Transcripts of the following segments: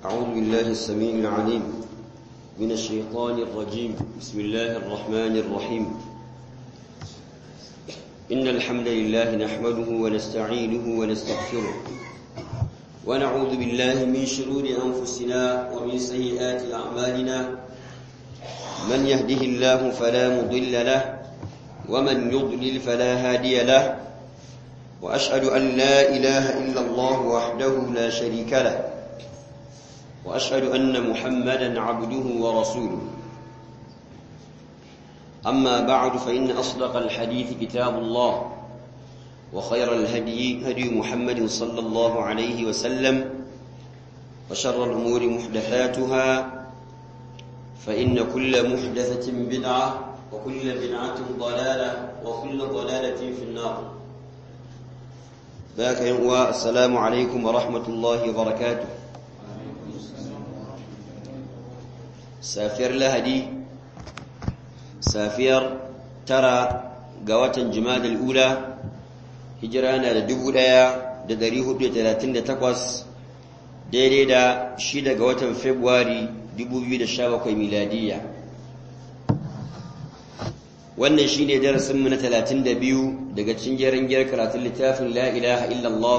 أعوذ بالله السميع العليم من الشيطان الرجيم بسم الله الرحمن الرحيم إن الحمد لله نحمده ونستعينه ونستغفره ونعوذ بالله من شرور أنفسنا ومن سيئات أعمالنا من يهده الله فلا مضل له ومن يضلل فلا هادي له وأشهد أن لا إله إلا الله وحده لا شريك له وأشهد أن محمدا عبده ورسوله أما بعد فإن أصدق الحديث كتاب الله وخير الهدي هدي محمد صلى الله عليه وسلم وشر الأمور محدثاتها فإن كل محدثة بدعة وكل بدعة ضلالة وكل ضلالة في النار باك ينقوى السلام عليكم ورحمة الله وبركاته سافر لهدي سافير ترى قوة جماد الأولى هجرانا لدبو ليا دريه بثلاثين تقوس daidai da shida ga watan Fabrairu 2017 miladiya. Wannan shi ne darasinmu na 32 daga cikin gyaran karatun littafin La ilaha illallah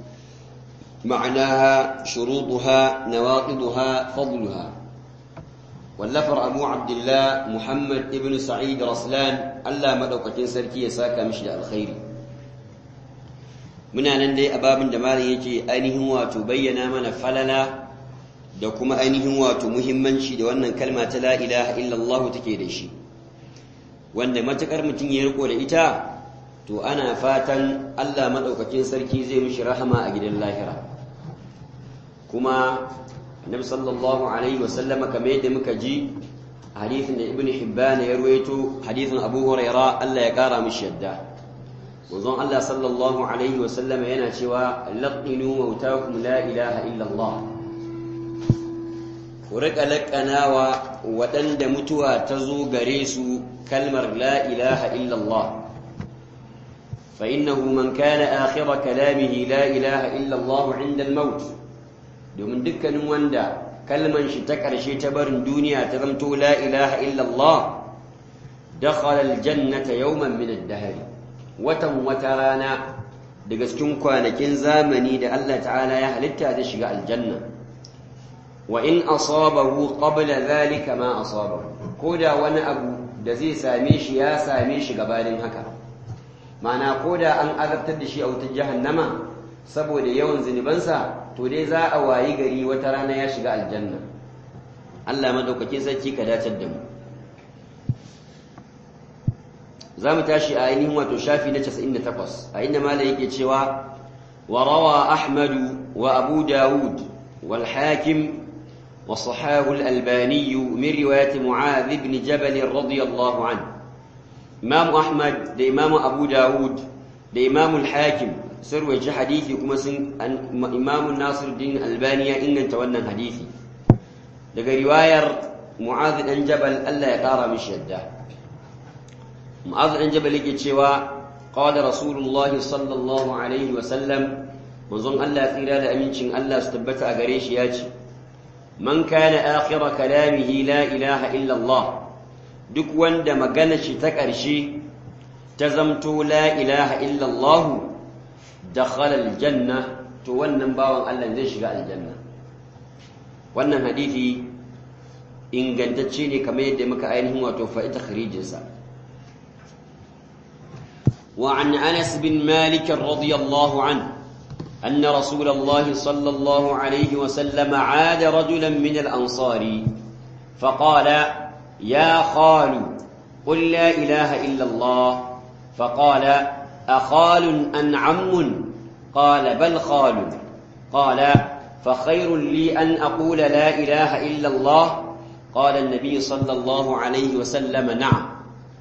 ma'anaha shuruɗuha nawaqiduha fadluha wallafar Abu Abdullah Muhammad ibn Sa'id Raslan Allah madaukakin sarki ya saka mishi da alkhairi. muna nan dai a babin da malam yake ainihin wato bayyana mana falala da kuma ainihin wato muhimmanci da wannan kalma ta la ilaha illallah take da shi wanda matakar mutum ya riko da ita to ana fatan Allah madaukakin sarki zai mishi rahama a gidan lahira kuma annabi sallallahu alaihi wasallam kamar yadda muka ji hadisin da ibnu hibban ya ruwaito hadisin abu huraira Allah ya kara mishi yadda Wazon Allah sallallahu Alaihi wasallam yana cewa laƙinu mautakum la ilaha illallah. Ku riƙa laƙanawa waɗanda mutuwa ta zo gare su kalmar la ilaha illallah. فإنه من كان آخر كلامه لا إله إلا الله عند الموت domin dukkanin wanda kalman shi ta ƙarshe ta barin duniya ta zamto la ilaha illallah dakhala aljannata yawman min ad-dahr watan wata rana daga cikin kwanakin zamani da Allah ta'ala ya halitta da shiga aljanna wa in asabahu qabla zalika ma asabahu koda wani abu da zai same shi ya same shi gabanin haka ma'ana koda an azabtar da shi a wutar jahannama saboda yawan zunubansa to dai za a wayi gari wata rana ya shiga aljanna Allah madaukakin sarki ka dacar da mu za mu tashi a ainihin wato shafi na 98 a inda malai yake cewa wa rawa ahmadu wa abu dawud wal hakim wa sahahu al albani min riwayat mu'adh ibn jabal radiyallahu anhu imam ahmad da imam abu dawud da imam al hakim sun rawaita hadisi kuma sun imam nasiruddin albani ya inganta wannan hadisi daga riwayar mu'adh dan jabal Allah ya kara mishi yadda معاذ بن جبل yake cewa qala rasulullah sallallahu alaihi wa sallam manzon Allah tsira da amincin Allah su tabbata a gare shi yace man kana akhira kalamihi la ilaha illa Allah duk wanda magana shi ta ƙarshe ta zamto la ilaha illa Allah dakhala aljanna to wannan bawan Allah zai shiga aljanna wannan hadisi ingantacce ne kamar yadda muka ainihin wato fa'ita kharijinsa وعن أنس بن مالك رضي الله عنه أن رسول الله صلى الله عليه وسلم عاد رجلا من الأنصار فقال يا خال قل لا إله إلا الله فقال أخال أن عم قال بل خال قال فخير لي أن أقول لا إله إلا الله قال النبي صلى الله عليه وسلم نعم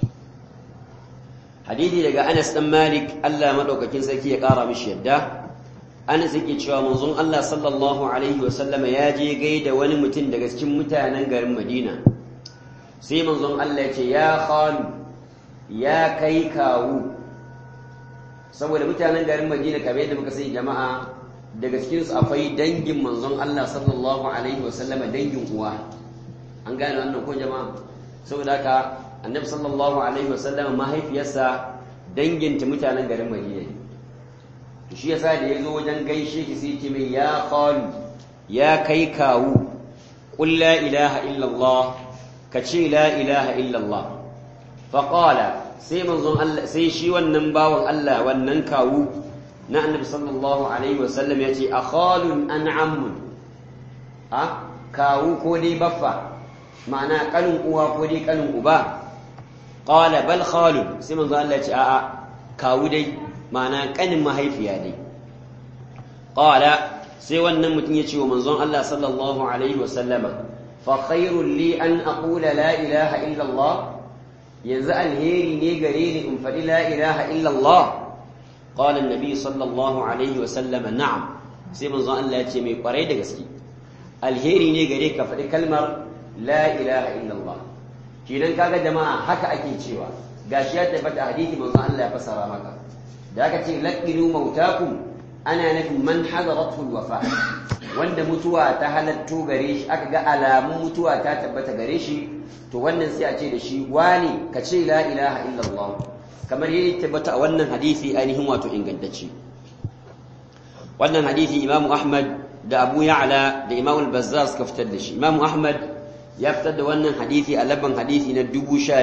hadisi daga Anas dan Malik Allah madaukakin sarki ya kara mishi yadda Anas yake cewa manzon Allah sallallahu alaihi wasallama ya je gaida wani mutum daga cikin mutanen garin Madina sai manzon Allah ya ce ya khalu ya kai kawu saboda mutanen garin Madina kamar yadda muka sani jama'a daga cikinsu akwai dangin manzon Allah sallallahu alaihi wasallama dangin uwa an gane wannan ko jama'a saboda haka annabi sallallahu alaihi wasallama mahaifiyarsa danginta mutanen garin Madina ne shi yasa da yazo wajen gaishe shi sai ce mai ya qalu ya kai kawu qul la ilaha illa Allah ka ce la ilaha illa Allah fa qala sai manzon Allah sai shi wannan bawan Allah wannan kawu na annabi sallallahu alaihi wasallam ya ce akhalun an ammun ha kawu ko dai baffa ma'ana kanin uwa ko dai kanin uba qala bal khalun sai manzo Allah ya ce a'a kawu dai ma'ana kanin mahaifiya dai qala sai wannan mutum ya ce wa manzon Allah sallallahu alaihi wasallama fa khairul li an aqula la ilaha illa Allah yanzu alheri ne gare ni in faɗi la ilaha illa Allah قال النبي صلى الله عليه وسلم نعم sai manzon Allah ya ce mai kwarai da gaske alheri ne gare ka faɗi kalmar la ilaha illallah kidan kaga jama'a haka ake cewa gashi ya tabbata hadisi manzon Allah ya fassara maka da aka ce laqinu mautakum ana nufin man hadarathu alwafa wanda mutuwa ta halatto gare shi aka ga alamun mutuwa ta tabbata gare shi to wannan sai a ce da shi wani ka ce la ilaha illallah kamar yadda tabbata a wannan hadisi ainihin wato ingantacce wannan hadisi imamu ahmad da abu ya'la da imamu al-bazzar suka fitar da shi imamu ahmad ya fitar da wannan hadisi a labban hadisi na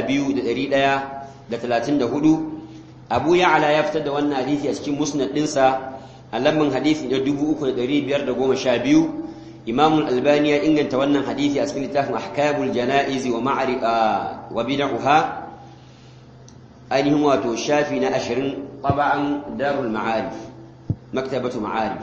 12134 abu ya'la ya fitar da wannan hadisi a cikin musnad dinsa a labban hadisi na 3512 imamu al-albani ya inganta wannan hadisi a cikin littafin ahkamul janaiz wa ma'ari wa bid'uha ainihin wato shafi na ashirin taba'an darul ma'arif maktabatu ma'arif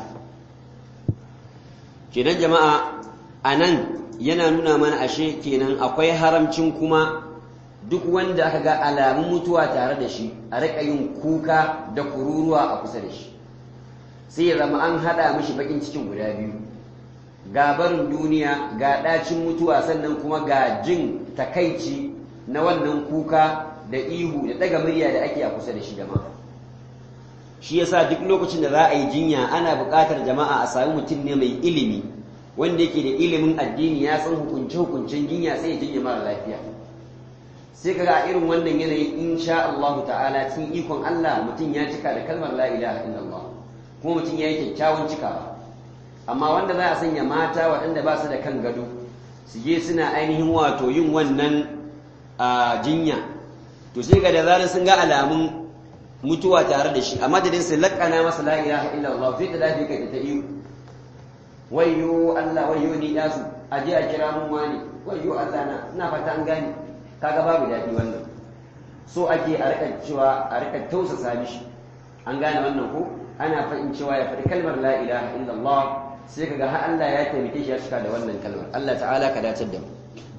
kenan jama'a a nan yana nuna mana ashe kenan akwai haramcin kuma duk wanda aka ga alamun mutuwa tare da shi a riƙa yin kuka da kururuwa a kusa da shi sai ya zama an haɗa mishi baƙin cikin guda biyu ga barin duniya ga ɗacin mutuwa sannan kuma ga jin takaici na wannan kuka da ihu da daga murya da ake a kusa da shi jama'a shi yasa duk lokacin da za a yi jinya ana buƙatar jama'a a sami mutum ne mai ilimi wanda yake da ilimin addini ya san hukunce hukuncen jinya sai ya jinya mara lafiya sai kaga a irin wannan yanayi insha Allah ta'ala cikin ikon Allah mutum ya cika da kalmar la ilaha illallah kuma mutum ya yi kyakkyawan cikawa amma wanda za a sanya mata waɗanda ba su da kan gado su je suna ainihin wato yin wannan jinya to sai ga da zarar sun ga alamun mutuwa tare da shi a madadin su laƙana masa la ilaha illallah sai ta dafi kai ta iyo wayyo Allah wayyo ni dasu aje a kira mun wani wayyo Allah na ina fata an gane kaga babu daɗi wannan so ake a rika cewa a rika tausasa mishi an gane wannan ko ana fa'in cewa ya faɗi kalmar la ilaha illallah sai kaga har Allah ya taimake shi ya cika da wannan kalmar Allah ta'ala ka dace da mu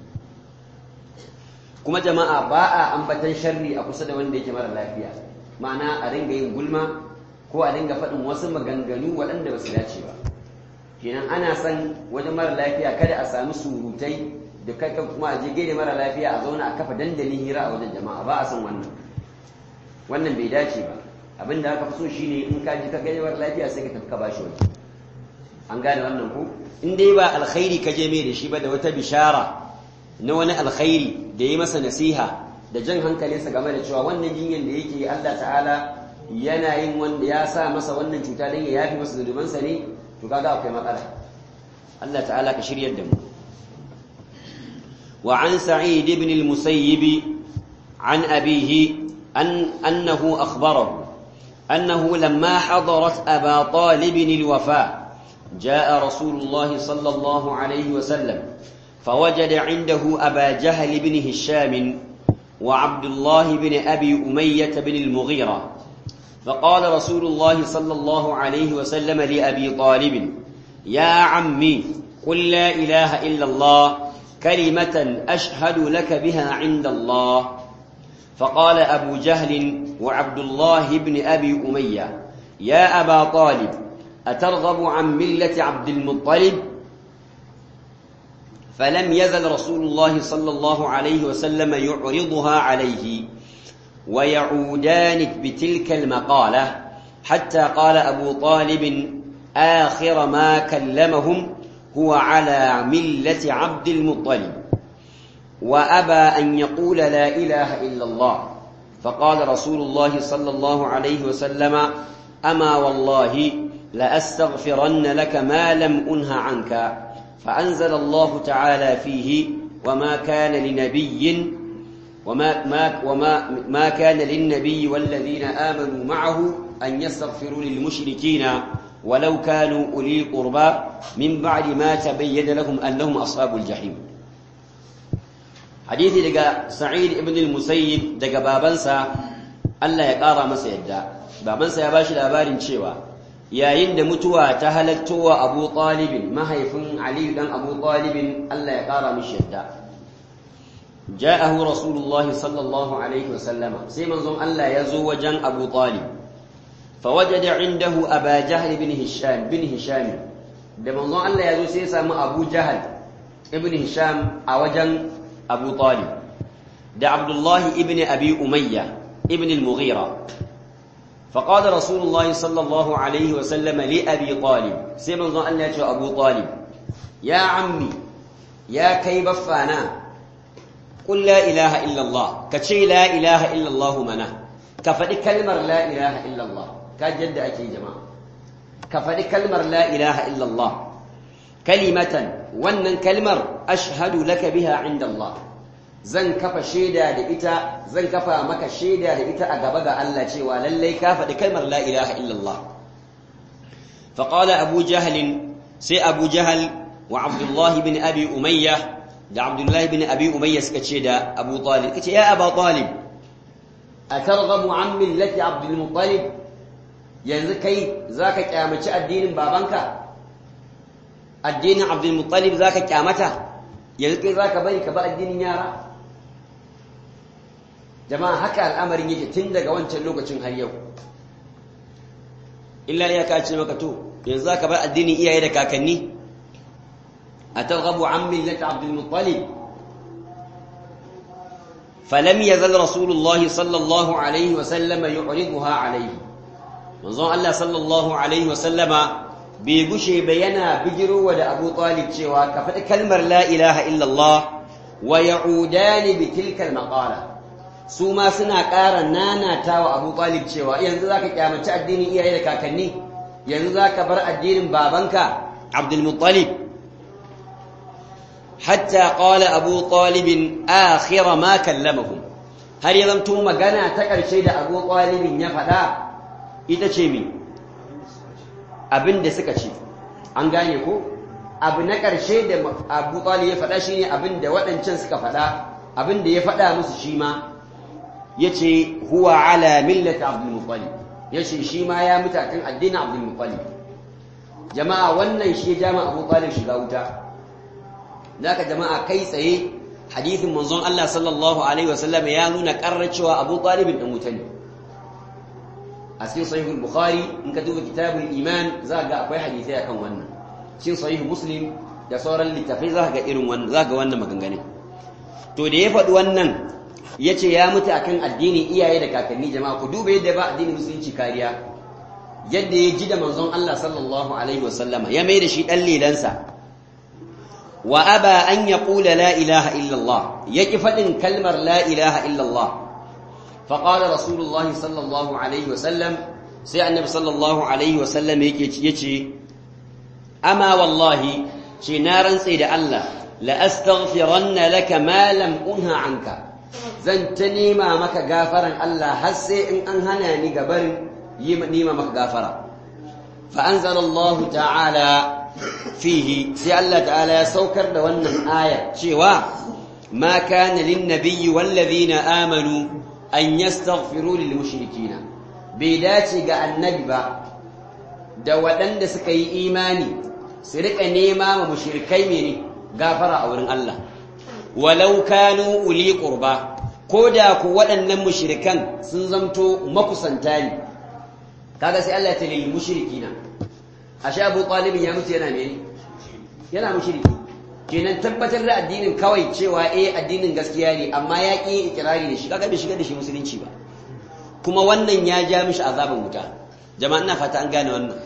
kuma jama'a ba a ambatan sharri a kusa da wanda yake mara lafiya ma'ana a dinga yin gulma ko a dinga faɗin wasu maganganu waɗanda ba su dace ba kenan ana son wajen mara lafiya kada a sami surutai da kai kuma a je gaida mara lafiya a zauna a kafa dandalin hira a wajen jama'a ba a son wannan wannan bai dace ba abin da aka fi so shine in ka ji ka gaida mara lafiya sai ka tafi ka bashi waje an gane wannan ko in dai ba alkhairi ka je mai da shi ba da wata bishara na wani alkhairi da ya masa nasiha da jan hankalinsa game da cewa wannan jinyar da yake Allah ta'ala yana yin wanda ya sa masa wannan cuta don ya yafi masa zunubansa ne to kaga akwai matsala Allah ta'ala ka shiryar da mu wa an sa'id ibn al-musayyib an abihi an annahu akhbarahu annahu lamma hadarat aba talib al-wafa جاء رسول الله صلى الله عليه وسلم فوجد عنده أبا جهل بن هشام وعبد الله بن أبي أمية بن المغيرة فقال رسول الله صلى الله عليه وسلم لأبي طالب يا عمي قل لا إله إلا الله كلمة أشهد لك بها عند الله فقال أبو جهل وعبد الله بن أبي أمية يا أبا طالب أترغب عن ملة عبد المطلب فلم يزل رسول الله صلى الله عليه وسلم يعرضها عليه ويعودان بتلك المقالة حتى قال أبو طالب آخر ما كلمهم هو على ملة عبد المطلب وأبى أن يقول لا إله إلا الله فقال رسول الله صلى الله عليه وسلم أما والله لأستغفرن لك ما لم أنه عنك فأنزل الله تعالى فيه وما كان لنبي وما ما وما ما كان للنبي والذين آمنوا معه أن يستغفروا للمشركين ولو كانوا أولي قربى من بعد ما تبين لهم أنهم أصحاب الجحيم حديث دقا سعيد ابن المسيب دقا بابنسا الله يقارى مسا يدى بابنسا يباشي الأبارين شيوا yayin da mutuwa ta halattowa Abu Talibin mahaifin Ali dan Abu Talibin Allah ya kara mishi yadda ja'ahu Rasulullah sallallahu alaihi wasallam sai manzon Allah ya zo wajen Abu Talib fawajada indahu Aba Jahl ibn Hisham bin Hisham da manzon Allah ya zo sai ya samu Abu Jahl ibn Hisham a wajen Abu Talib da Abdullah ibn Abi Umayya ibn al-Mughira فقال رسول الله صلى الله عليه وسلم لأبي طالب سيمن ظن أن يأتي أبو طالب يا عمي يا كي بفانا قل لا إله إلا الله كشي لا إله إلا الله منا كفدي كلمة لا إله إلا الله كجد أكي جماعة كفدي كلمة لا إله إلا الله كلمة ونن كلمة أشهد لك بها عند الله zan kafa shaida da ita zan kafa maka shaida da ita a gaba ga Allah cewa lallai ka faɗi kalmar la ilaha illallah fa qala abu jahl sai abu jahl wa abdullah ibn abi umayya da abdullah ibn abi umayya suka ce da abu talib kace ya aba talib atarghabu an millati abdul muttalib yanzu kai zaka kyamaci addinin babanka addinin abdul muttalib zaka kyamata yanzu kai zaka bari ka ba addinin yara jama'a haka al'amarin yake tun daga wancan lokacin har yau illa iya ka ce maka to yanzu zaka bar addinin iyaye da kakanni ataghabu an millati abdul muttalib falam yazal rasulullahi sallallahu alaihi wa sallama yu'riduha alaihi manzon Allah sallallahu alaihi wa sallama bai gushe ba yana bigirowa da Abu Talib cewa ka faɗi kalmar la ilaha illallah wa ya'udani bi tilka al-maqala su ma suna ƙara nanata wa Abu Talib cewa yanzu zaka kyamaci addinin iyaye da kakanni yanzu zaka bar addinin babanka Abdul Muttalib hatta qala Abu Talib akhir ma kallamahum har ya zanto magana ta ƙarshe da Abu Talib ya faɗa ita ce mi abin da suka ce an gane ko abu na ƙarshe da abu talib ya faɗa shine abin da waɗancan suka faɗa abin da ya faɗa musu shi ma ya ce huwa ala millata abdul muttalib ya ce shi ma ya mutu kan addinin abdul muttalib jama'a wannan shi ya jama abu talib shiga wuta naka jama'a kai tsaye hadithin manzon Allah sallallahu alaihi wasallam ya nuna ƙarar cewa abu talibin ɗan wuta ne a cikin sahihul bukhari in ka duba kitabul iman za ga akwai hadisai akan wannan cikin sahih muslim da sauran littafai za ga irin wannan za ga wannan maganganun to da ya faɗi wannan ya ce ya mutu akan addini iyaye da kakanni jama'a ku duba yadda ba addinin musulunci kariya yadda ya ji da manzon Allah sallallahu alaihi wasallama ya mai da shi ɗan lelansa wa aba an yaqula la ilaha illallah yaki faɗin kalmar la ilaha illallah فقال رسول الله صلى الله عليه وسلم سي النبي صلى الله عليه وسلم يجي أما والله شي نارا سيد الله لأستغفرن لك ما لم أنهى عنك زنتني ما مك غافرا الله هسي إن أنهناني قبر يمني ما مك غافرا فأنزل الله تعالى فيه سي الله تعالى سوكر دوانا آية شيوا ما كان للنبي والذين آمنوا an yastaghfiru lil mushrikina bai dace ga annabi ba da waɗanda suka yi imani su rika nema ma mushrikai mene gafara a wurin Allah walau kanu uli qurba ko da ku waɗannan mushrikan sun zamto makusanta ne kaga sai Allah ya ce lil mushrikina ashe Abu Talib ya mutu yana mene yana mushriki kenan tabbatar da addinin kawai cewa eh addinin gaskiya ne amma ya ƙi ikirari da shi kaga bai shiga da shi musulunci ba kuma wannan ya ja mishi azaban wuta jama'a ina fata an gane wannan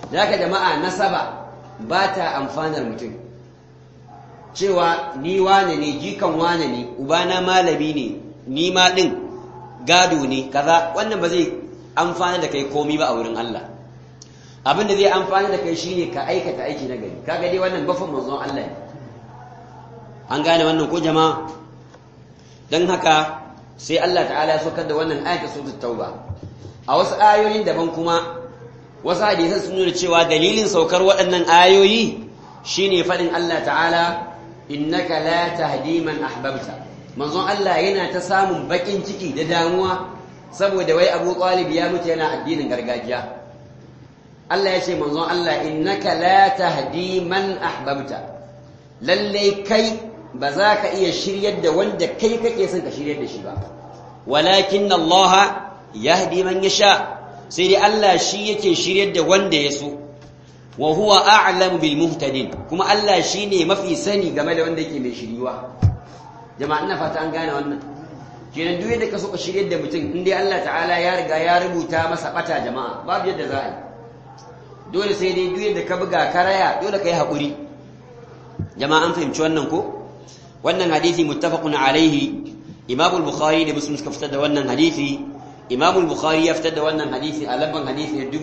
zaka jama'a nasaba ba ta amfanar mutum cewa ni wane ne jikan wane ne ubana malami ne ni ma din gado ne kaza wannan ba zai amfana da kai komi ba a wurin Allah abin da zai amfana da kai shine ka aikata aiki na gari kaga dai wannan bafin manzon Allah ne an gane wannan ko jama'a dan haka sai Allah ta'ala ya saukar da wannan ayatul suratul tauba a wasu ayoyin daban kuma wasu hadisan sun nuna cewa dalilin saukar waɗannan ayoyi shine faɗin Allah ta'ala innaka la tahdi man ahbabta manzon Allah yana ta samun bakin ciki da damuwa saboda wai Abu Talib ya mutu yana addinin gargajiya Allah ya ce manzon Allah innaka la tahdi man ahbabta lalle kai ba za ka iya shiryar da wanda kai kake son ka shiryar da shi ba walakin Allah yahdi man yasha sai dai Allah shi yake shiryar da wanda ya so wa huwa a'lamu bil muhtadin kuma Allah shine mafi sani game da wanda yake mai shiriwa jama'a ina fata an gane wannan kenan duk yadda ka so ka shiryar da mutum in dai Allah ta'ala ya riga ya rubuta masa bata jama'a babu yadda za a yi dole sai dai duk yadda ka buga karaya dole ka yi haƙuri jama'a an fahimci wannan ko wannan hadisi muttafaqun alaihi Imam al-Bukhari da Muslim suka fitar da wannan hadisi Imam al-Bukhari ya fitar da wannan hadisi a labban hadisi na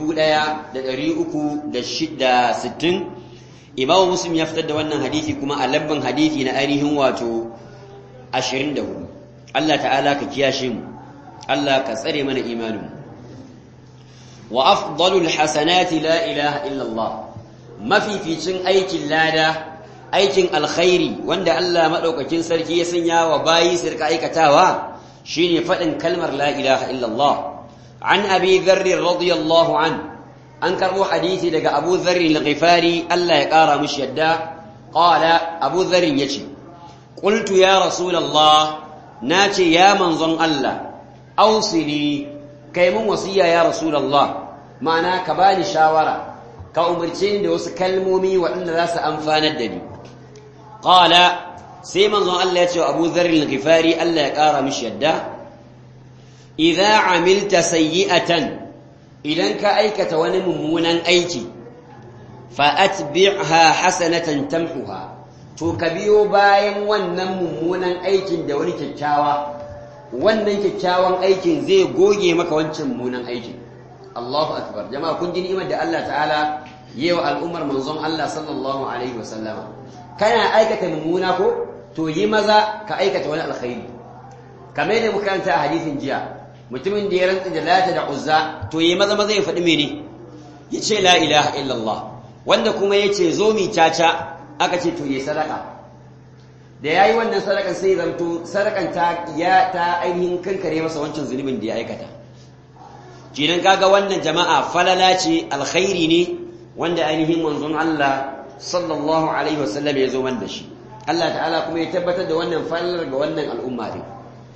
1360 Imam Muslim ya fitar da wannan hadisi kuma a labban hadisi na ainihin wato 24 Allah ta'ala ka kiyashe mu Allah ka tsare mana imanin mu wa afdalul hasanati la ilaha illa Allah mafificin aikin lada aikin alkhairi wanda Allah madaukakin sarki ya sanya wa bayi su rika aikatawa shine fadin kalmar la ilaha illallah an abi dharr radiyallahu an an karbo hadisi daga Abu Dharr al-Ghifari Allah ya kara mishi yadda qala Abu Dharr yace qultu ya rasulullah nace ya manzon Allah ausini kai mun wasiya ya rasulullah ma'ana ka bani shawara ka umarce ni da wasu kalmomi waɗanda za su amfanar da ni qala sai manzon Allah ya ce Abu Dharr al-Ghifari Allah ya kara mishi yadda idza amilta sayyi'atan idan ka aikata wani mummunan aiki fa atbi'ha hasanatan tamhuha to ka biyo bayan wannan mummunan aikin da wani kyakkyawa wannan kyakkyawan aikin zai goge maka wancan mummunan aikin Allahu akbar jama'a kun ji ni'imar da Allah ta'ala yi wa al'ummar manzon Allah sallallahu alaihi wasallama kana aikata mummuna ko to yi maza ka aikata wani alkhairi kamar yadda muka karanta a hadisin jiya mutumin da ya rantsa da lata da uzza to yi maza maza ya faɗi mene ya ce la ilaha illallah wanda kuma ya ce zo mi caca aka ce to yi sadaka da ya yi wannan sadakan sai zanto sadakan ta ya ta ainihin kankare masa wancan zunubin da ya aikata kenan kaga wannan jama'a falala ce alkhairi ne wanda ainihin manzon Allah sallallahu alaihi wasallam ya zo wanda shi Allah ta'ala kuma ya tabbatar da wannan falalar ga wannan al'umma din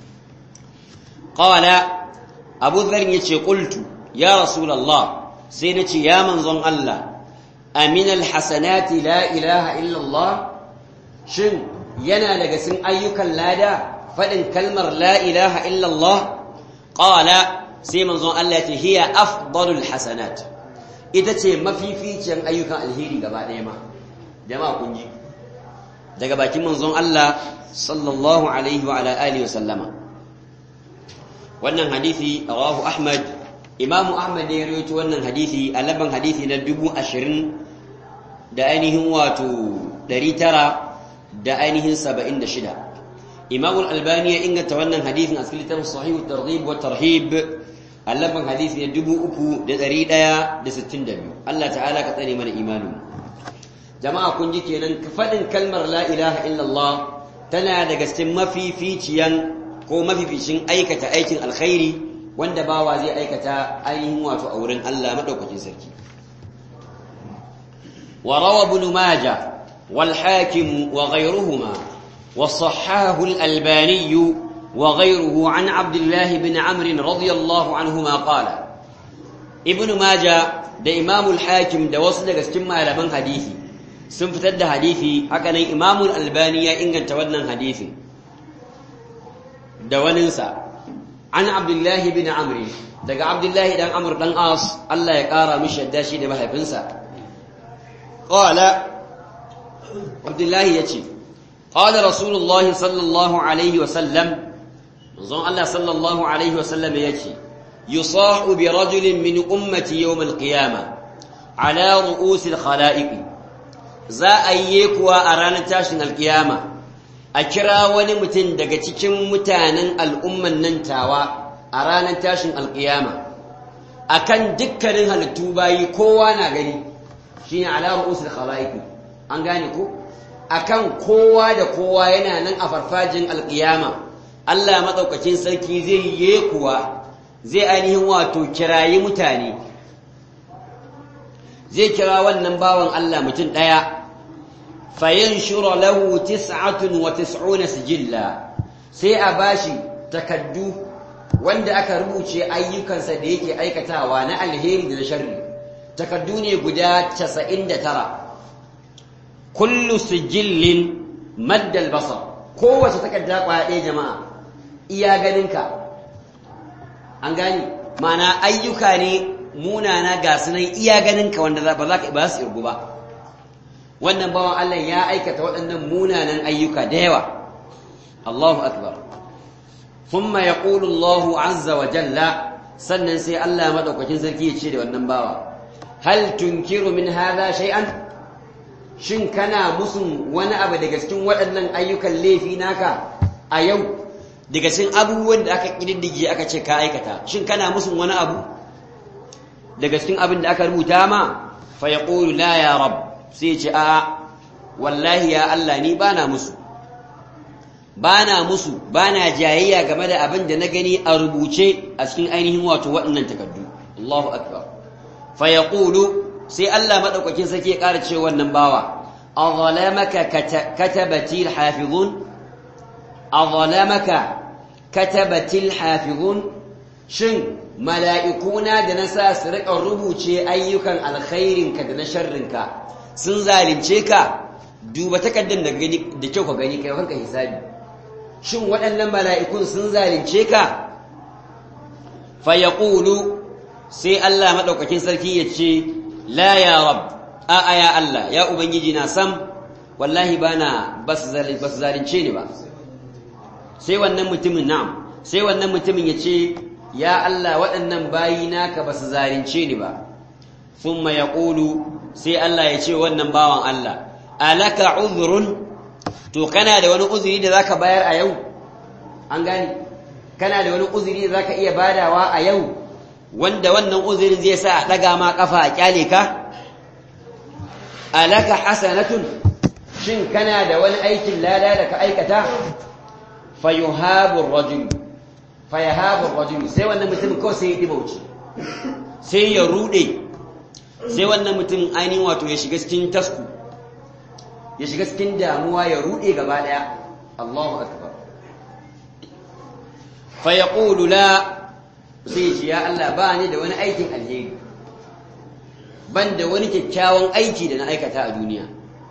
qala Abu Dharr yace qultu ya rasulullah sai nace ya manzon Allah amin alhasanati la ilaha illa Allah shin yana daga cikin ayyukan lada fadin kalmar la ilaha illa Allah qala sai manzon Allah ya ce hiya afdalul hasanat ita ce mafificiyar ayyukan alheri gaba ɗaya ma jama'a kun ji daga bakin manzon Allah sallallahu alaihi wa ala alihi wa sallama wannan hadisi rawahu Ahmad Imamu Ahmad ne ya rawaito wannan hadisi a laban hadisi na dubu ashirin da ainihin wato ɗari tara da ainihin saba'in da shida Imamu Al-Albani ya inganta wannan hadisin a cikin littafin Sahihu Targhib wa Tarhib allaban hadisi ne dubu uku da ɗari ɗaya da sittin da biyu Allah ta'ala ka tsare mana imanin jama'a kun ji kenan faɗin kalmar la ilaha illallah tana daga cikin mafificiyan ko mafificin aikata aikin alkhairi wanda bawa zai aikata ainihin wato a wurin Allah madaukakin sarki wa rawa ibn majah wal hakim wa ghayruhuma wa sahahahu al albani وغيره عن عبد الله بن عمرو رضي الله عنهما قال ابن ماجه da Imam al-Hakim da wasu daga cikin malaman hadisi sun fitar da hadisi haka nan Imam al-Albani ya inganta wannan hadisin da waninsa an Abdullah bin Amr daga abdullahi dan amr dan as Allah ya kara mishi yadda shi da mahaifinsa qala abdullahi yace qala rasulullahi sallallahu alaihi wa sallam manzon Allah sallallahu alaihi wa sallam yace yusahu bi rajulin min ummati yawm al-qiyamah ala ru'us al-khalaiq za a yi kuwa a ranar tashin alkiyama a kira wani mutum daga cikin mutanen al'umman nan tawa a ranar tashin alkiyama akan dukkanin halittu bayi kowa na gani shine ala ru'usul khalaiq an gane ko akan kowa da kowa yana nan a farfajin alkiyama Allah madaukakin sarki zai yi kuwa zai ainihin wato kirayi mutane zai kira wannan bawan Allah mutum daya fayanshura lahu tis'atun wa tis'una sijilla sai a bashi takaddu wanda aka rubuce ayyukansa da yake aikatawa na alheri da na sharri takaddu ne guda 99 kullu sijillin maddal basar kowace takadda kwaya ɗaya jama'a iya ganinka an gani mana ayyuka ne munana ga sunan iya ganinka wanda ba za ka ba su irgu ba wannan bawan Allah ya aikata waɗannan munanan ayyuka da yawa Allahu akbar thumma yaqulu Allahu azza wa jalla sannan sai Allah madaukakin sarki ya ce da wannan bawa hal tunkiru min hadha shay'an shin kana musun wani abu daga cikin waɗannan ayyukan laifi naka a yau daga cikin abubuwan da aka kididdige aka ce ka aikata shin kana musun wani abu daga cikin abin da aka rubuta ma fa yaqulu la ya rabb sai ce a wallahi ya Allah ni bana musu bana musu bana jayayya game da abin da na gani a rubuce a cikin ainihin wato waɗannan takaddu Allahu akbar fa yaqulu sai Allah madaukakin sarki ya ƙara cewa wannan bawa azalamaka katabati alhafizun azalamaka katabati alhafizun shin mala'ikuna da na sa su riƙa rubuce ayyukan alkhairinka da na sharrinka sun zalince ka duba takardar da gani da kyau ka gani kai kanka hisabi shin waɗannan mala'ikun sun zalince ka fa yaqulu sai Allah madaukakin sarki ya ce la ya rab a a ya Allah ya ubangiji na sam wallahi bana bas zalince ni ba sai wannan mutumin na'am sai wannan mutumin ya ce ya Allah waɗannan bayi naka ba su zalince ni ba thumma yaqulu sai Allah ya ce wannan bawan Allah alaka uzrun to kana da wani uzuri da zaka bayar a yau an gani kana da wani uzuri da zaka iya badawa a yau wanda wannan uzurin zai sa a daga ma kafa a kyale ka alaka hasanatun shin kana da wani aikin lada da ka aikata fayuhabu ar-rajul fayahabu ar-rajul sai wannan mutum kawai sai ya dibauci sai ya rude sai wannan mutum ainihin wato ya shiga cikin tasku ya shiga cikin damuwa ya rude gaba daya Allahu akbar fa yaqulu la sai ce ya Allah ba ni da wani aikin alheri ban da wani kyakkyawan aiki da na aikata a duniya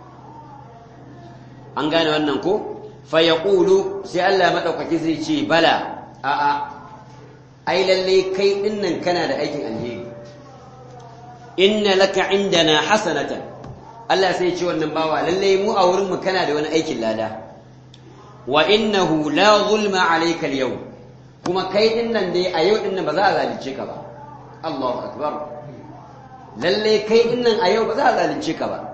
an gane wannan ko fa yaqulu sai Allah madaukaki zai ce bala a a ai lalle kai dinnan kana da aikin alheri inna laka indana hasanatan Allah sai ce wannan bawa lalle mu a wurin mu kana da wani aikin lada wa innahu la zulma alayka al-yawm kuma kai din nan dai a yau din nan ba za a zalunce ka ba Allahu akbar lalle kai din nan a yau ba za a zalunce ka ba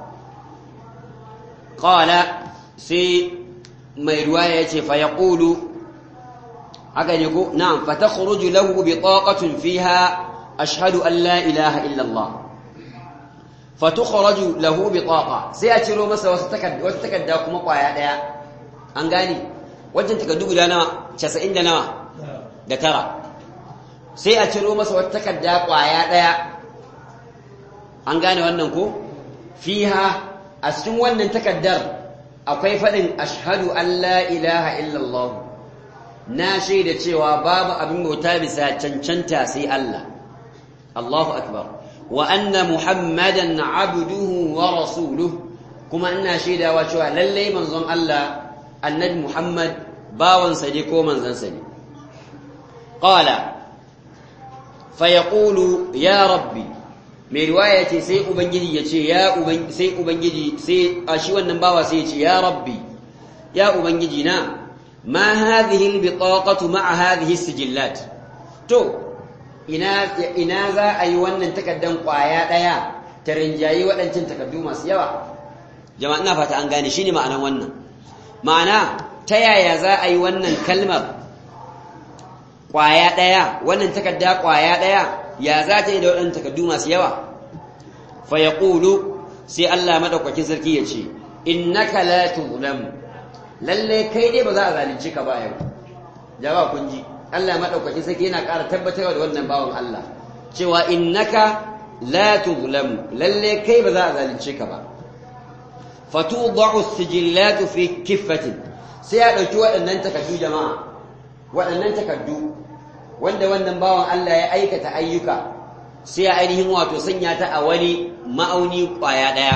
qala sai mai ruwaya yace fa yaqulu haka ne ko na'am fa takhruju lahu bitaqatun fiha ashhadu an la ilaha illa Allah fa tukhraju lahu bitaqa sai a ciro masa wasu takarda wata takarda kuma kwaya daya an gane wajen takardu guda nawa 90 da nawa da tara sai a ciro masa wata takarda kwaya daya an gane wannan ko fiha a cikin wannan takaddar akwai faɗin ashhadu an la ilaha illallah na shaida cewa babu abin bauta bisa cancanta sai Allah Allahu akbar wa anna muhammadan abduhu wa rasuluhu kuma ina shaidawa cewa lallai manzon Allah annabi Muhammad bawansa ne ko manzansa ne qala fa yaqulu ya rabbi mai riwaya ce sai ubangiji ya ce ya ubangiji sai ubangiji sai a shi wannan bawa sai ya ce ya rabbi ya ubangiji na ma hadhihi albitaqatu ma'a hadhihi sijillat to ina ina za a yi wannan takaddan kwaya daya ta rinjayi waɗancan takaddu masu yawa jama'a ina fata an gane shine ma'anar wannan ma'ana ta yaya za a yi wannan kalmar kwaya daya wannan takadda kwaya daya ya za ta yi da waɗannan takaddu masu yawa fa yaqulu sai Allah madaukakin sarki ya ce innaka la tuzlamu lalle kai dai ba za a zalunci ka ba yau jama'a kun ji Allah madaukakin sarki yana ƙara tabbatarwa da wannan bawan Allah cewa innaka la tuzlamu lalle kai ba za a zalunce ka ba fatudau as-sijillatu fi kiffatin sai ya dauki waɗannan takaddu jama'a waɗannan takaddu wanda wannan bawan Allah ya aikata ayyuka sai ya ainihin wato sanya ta a wani ma'auni kwaya daya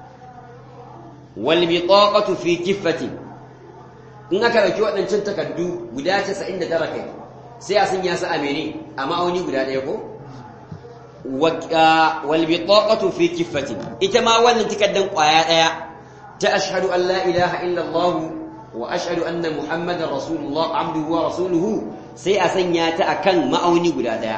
wal bitaqatu fi kiffatin in aka dauki waɗancan takaddu guda 99 kai sai a sanya su a mene a ma'auni guda ɗaya ko wal bitaqatu fi kiffatin ita ma wannan takaddan kwaya ɗaya ta ashhadu an la ilaha illa Allah wa ashhadu anna muhammadar rasulullah abduhu wa rasuluhu sai a sanya ta akan ma'auni guda ɗaya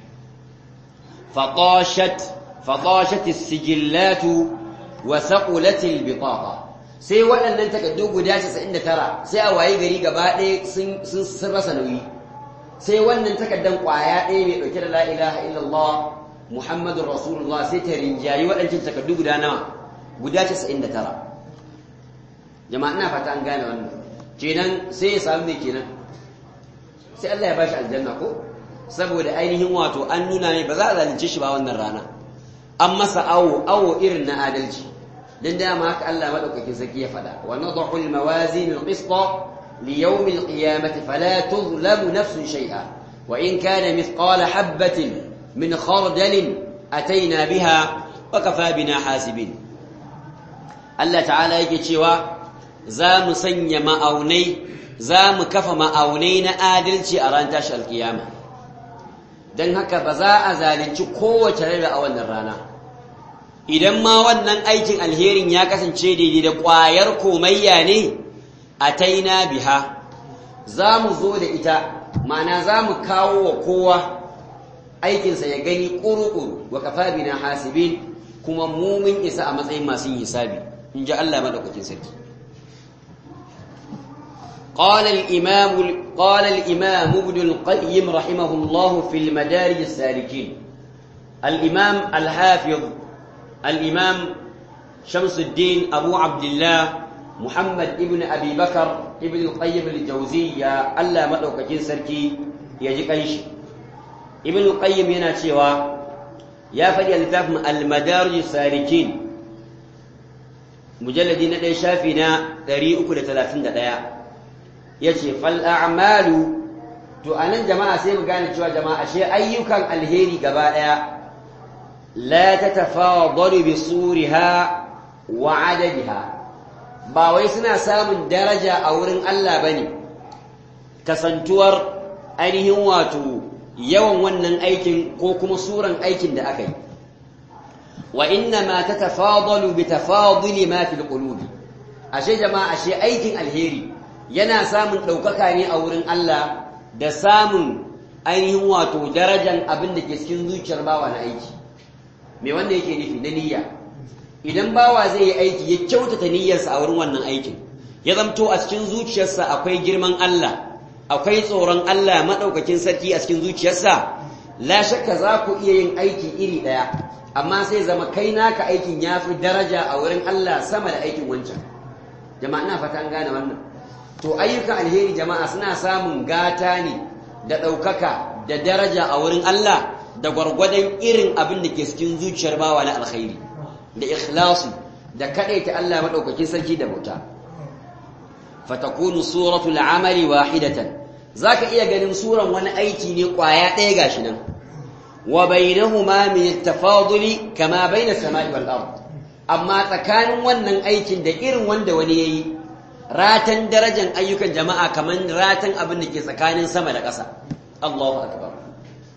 faqashat faqashat as-sijillatu wa thaqulat al-bitaqa sai waɗannan takaddu guda 99 sai a waye gari gaba ɗaya sun sun rasa nauyi sai wannan takaddan ƙwaya ɗaya mai ɗauke da la ilaha illallah muhammadun rasulullah sai ta rinjayi waɗancan takaddu guda nawa guda 99 jama'a ina fata an gane wannan kenan sai ya samu mai kenan sai Allah ya bashi aljanna ko saboda ainihin wato an nuna mai ba za a zalunce shi ba wannan rana an masa awo awo irin na adalci dan dama haka Allah madaukakin sarki ya faɗa wa nadhu al-mawazin al-qista li yawm al-qiyamati fala tuzlamu nafsun shay'a wa in kana mithqala habatin min khardal ataina biha wa kafa bina hasibin Allah ta'ala yake cewa za mu sanya ma'aunai za mu kafa ma'aunai na adalci a ran tashi alkiyama don haka ba za a zalunci kowace rai a wannan rana idan ma wannan aikin alherin ya kasance daidai da ƙwayar komayya ne a taina biha za mu zo da ita ma'ana za mu kawo wa kowa aikinsa ya gani ƙuruƙuru wa kafa bina hasibin kuma mumin isa a matsayin masu yin hisabi in ji Allah maɗaukakin sarki قال الإمام قال الإمام ابن القيم رحمه الله في المدارج السالكين الإمام الحافظ الإمام شمس الدين أبو عبد الله محمد ابن أبي بكر ابن القيم الجوزية ألا مدوك جنسركي يجي قيش ابن القيم هنا شوى يا فدي الفهم المدارج السالكين مجلد ندي شافنا 331 yace fal a'malu to anan jama'a sai mu gane cewa jama'a ashe ayyukan alheri gaba daya la tatafadalu bi suriha wa adadiha ba wai suna samun daraja a wurin Allah bane kasantuwar ainihin wato yawan wannan aikin ko kuma suran aikin da aka yi wa inna ma tatafadalu bi tafaduli ma fil qulubi ashe jama'a ashe aikin alheri yana samun ɗaukaka ne a wurin Allah da samun ainihin wato darajan abin da ke cikin zuciyar bawa na aiki me wanda yake nufi na niyya idan bawa zai yi aiki ya kyautata niyyarsa a wurin wannan aikin ya zamto a cikin zuciyarsa akwai girman Allah akwai tsoron Allah maɗaukakin sarki a cikin zuciyarsa la shakka za ku iya yin aiki iri ɗaya amma sai zama kai naka aikin ya fi daraja a wurin Allah sama da aikin wancan jama'a ina fata an gane wannan to ayyukan alheri jama'a suna samun gata ne da ɗaukaka da daraja a wurin Allah da gwargwadon irin abin da ke cikin zuciyar bawa na alkhairi da ikhlasu da kaɗaita Allah maɗaukakin sarki da bauta fatakunu suratul amali wahidatan zaka iya ganin suran wani aiki ne kwaya ɗaya gashi nan wa bainahuma min at-tafaduli kama baina samai wal ard amma tsakanin wannan aikin da irin wanda wani yayi ratan darajan ayyukan jama'a kaman ratan abin da ke tsakanin sama da ƙasa Allahu akbar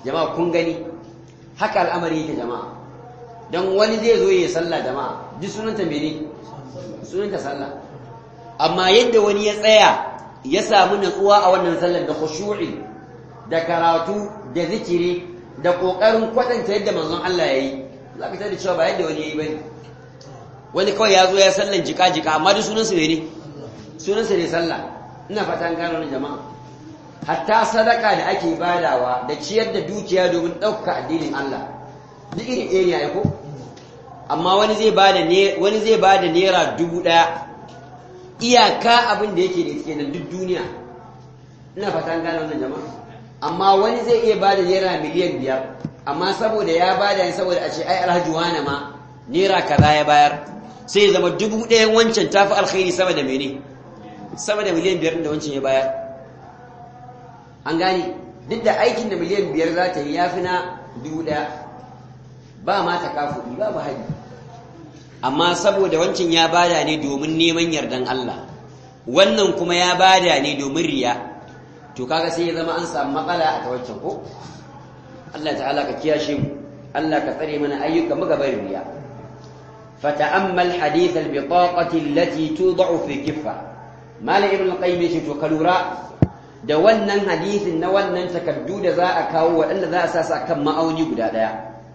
jama'a kun gani haka al'amari yake jama'a don wani zai zo ya sallah jama'a duk sunanta mene sunanta sallah amma yadda wani ya tsaya ya samu natsuwa a wannan sallar da khushu'i da karatu da zikiri da kokarin kwatanta yadda manzon Allah yayi za ka tada cewa ba yadda wani yayi bane wani kawai ya zo ya sallan jika jika amma duk sunansa ne sunansa ne sallah ina fata an gano jama'a hatta sadaka da ake badawa da ciyar da dukiya domin ɗauka addinin Allah duk iri ɗaya ne aiko amma wani zai bada ne wani zai bada naira dubu ɗaya iyaka abin da yake da yake nan duk duniya ina fata gane wannan jama'a amma wani zai iya bada naira miliyan biyar amma saboda ya bada ne saboda a ce ai alhaji wani ma naira kaza ya bayar sai ya zama dubu ɗayan wancan tafi alkhairi sama da mene sama da miliyan biyar da wancan ya bayar an gane duk da aikin da miliyan biyar za ta yi ya fi na dubu ɗaya ba ma ta kafuɗi ba ba haji amma saboda wancan ya bada ne domin neman yardan Allah wannan kuma ya bada ne domin riya to kaga sai ya zama an samu matsala a ta wancan ko Allah ta'ala ka kiyashe mu Allah ka tsare mana ayyuka mu gaban riya fata'ammal hadith al-bitaqati allati tud'u fi kiffa mala ibn al-qayyim yace to kalura da wannan hadisin na wannan takaddu da za a kawo waɗanda za a sa sa kan ma'auni guda ɗaya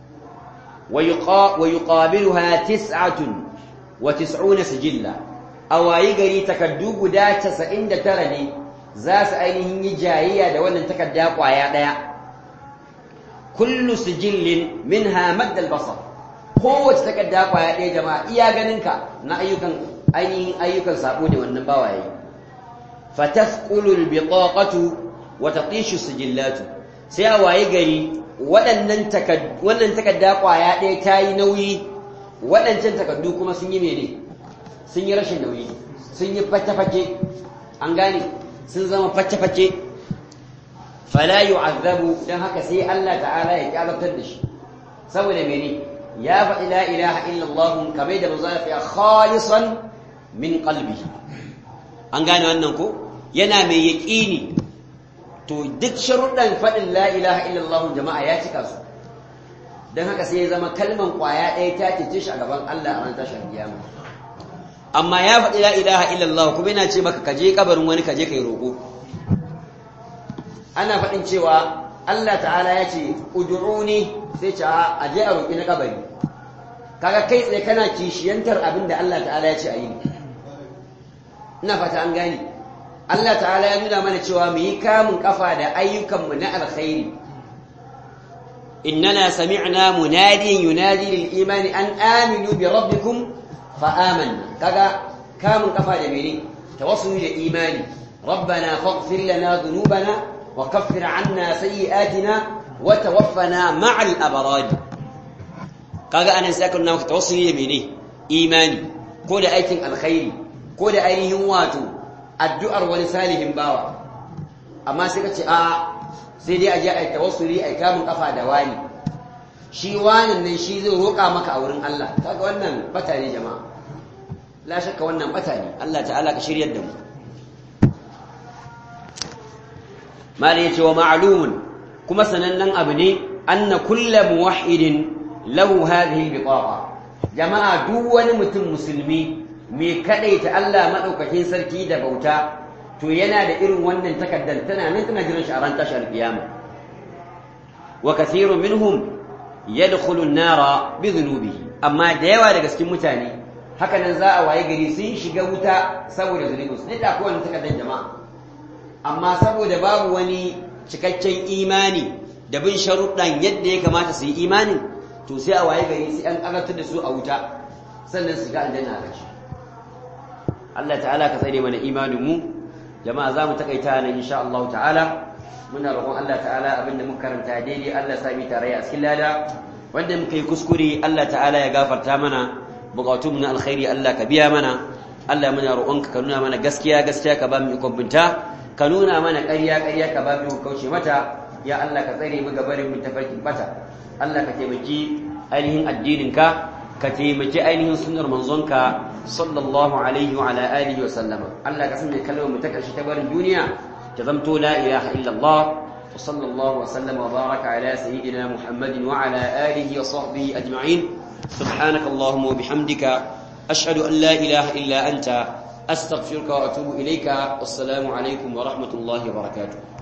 wa yuqabiluha tis'atun wa tis'una sijilla awayi gari takaddu guda 99 ne za su ainihin yi jayayya da wannan takadda kwaya ɗaya kullu sijillin minha maddal basar kowace takadda kwaya ɗaya jama'a iya ganinka na ayyukan ainihin ayyukan sabo ne wannan bawaye fatafqulu albitaqatu wa tatishu sijillatu sai a waye gari waɗannan wannan takadda kwaya ɗaya ta yi nauyi waɗancan takaddu kuma sun yi mene sun yi rashin nauyi sun yi fake-fake an gane sun zama fake-fake fala yu'azzabu dan haka sai Allah ta'ala ya kyalatar da shi saboda mene ya faɗi la ilaha illallah kamar da manzo ya khalisan min qalbihi an gane wannan ko yana mai yaƙini to duk sharuɗan faɗin la ilaha illallah jama'a ya cika su don haka sai ya zama kalman ƙwaya ɗaya ta cece shi a gaban Allah a ran tashar kiyama amma ya faɗi la ilaha illallah kuma yana ce maka kaje kabarin wani kaje kai roƙo ana faɗin cewa Allah ta'ala ya ce ud'uni sai ce a je a roƙi na kabari kaga kai tsaye kana kishiyantar abin da Allah ta'ala ya ce a yi ina fata an gane Allah ta'ala ya nuna mana cewa mu yi kamun kafa da ayyukanmu na alkhairi innana sami'na munadiyan yunadi lil imani an aminu bi rabbikum fa amanna kaga kamun kafa da mene tawassuli da imani rabbana faghfir lana dhunubana wa kaffir 'anna sayyi'atina wa tawaffana ma'al abrar kaga anan sai aka nuna maka tawassuli da mene imani ko da aikin alkhairi ko da ainihin wato addu'ar wani salihin bawa amma sai ka ce a sai dai a je a yi tawassuli a yi kamun kafa da wani shi wanin nan shi zai roƙa maka a wurin Allah kaga wannan bata ne jama'a la shakka wannan bata ne Allah ta'ala ka shiryar da mu mala yace wa ma'lumun kuma sanannen abu ne anna kullu muwahhidin lahu hadhihi bitaqa jama'a duk wani mutum musulmi mai kadaita Allah madaukakin sarki da bauta to yana da irin wannan takaddar tana nan tana jiran shi a ran tashar kiyama wa kathirun minhum yadkhulu an-nara bi dhunubihi amma da yawa daga cikin mutane haka nan za a waye gari sun shiga wuta saboda zunubinsu ne da kowane takaddar jama'a amma saboda babu wani cikakken imani da bin sharuɗan yadda ya kamata su yi imanin to sai a waye gari sai an karatar da su a wuta sannan su ga aljanna a ƙarshe Allah ta'ala ka tsare mana imanin mu jama'a za mu takaita nan insha Allah ta'ala muna roƙon Allah ta'ala abinda muka karanta daidai Allah ya sami tarayya a cikin lada wanda muka yi kuskure Allah ta'ala ya gafarta mana bukatun na alkhairi Allah ka biya mana Allah muna roƙonka ka nuna mana gaskiya gaskiya ka ba mu ikon binta ka nuna mana ƙarya ƙarya ka ba mu kauce mata ya Allah ka tsare mu gabarin mu tafarkin bata Allah ka taimaki ainihin addinin ka ka taimaki ainihin sunnar manzonka sallallahu alaihi wa ala alihi wa sallama Allah ka sanya kalmar mu ta karshe ta barin duniya ta zamto la ilaha illallah وصلى الله وسلم وبارك على سيدنا محمد وعلى آله وصحبه أجمعين سبحانك اللهم وبحمدك أشهد أن لا إله إلا أنت أستغفرك وأتوب إليك والسلام عليكم ورحمة الله وبركاته